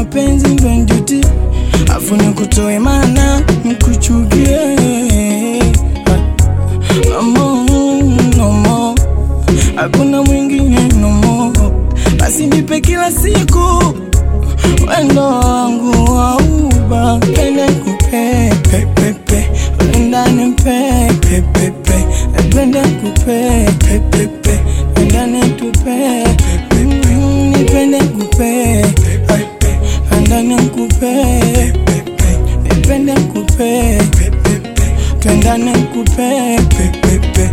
mapenzi ndo njuti afu nikutoe mana nikuchukie Nomo, nomo, hakuna mwingine nomo, basi nipe kila siku wendo wangu wauba pende kupe pepepe ndani pe pepepe pende kupe pepepe ndani tupe pepepe nipende kupe ndani kupe nipende kupe twendane kupe pepepe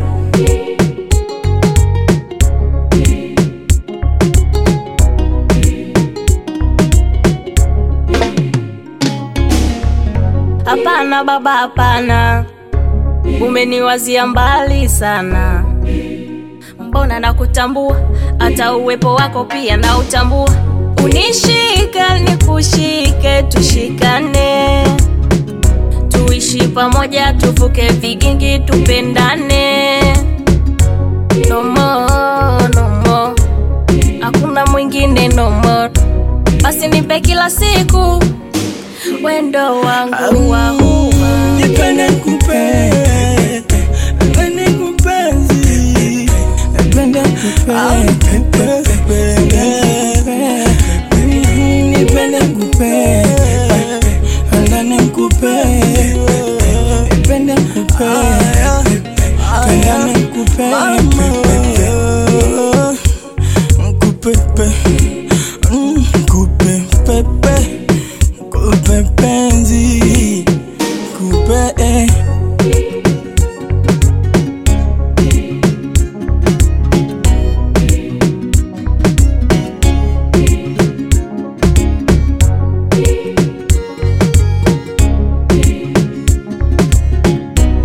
Hapana baba, hapana, umeniwazia mbali sana. Mbona nakutambua, hata uwepo wako pia na utambua. Unishika nikushike, tushikane, tuishi pamoja, tuvuke vigingi, tupendane. No more, no more, hakuna mwingine no more. Basi nipe kila siku wendo wangu wa huba Nipende kupe Nipende kupenzi Nipende kupe Nipende kupe Ndani kupe Nipende kupe Ndani kupe Kupepe Kupepepe Kupe penzi Kupe eh.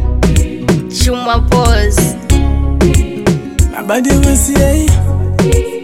Chuma pose Abadi wasi eh.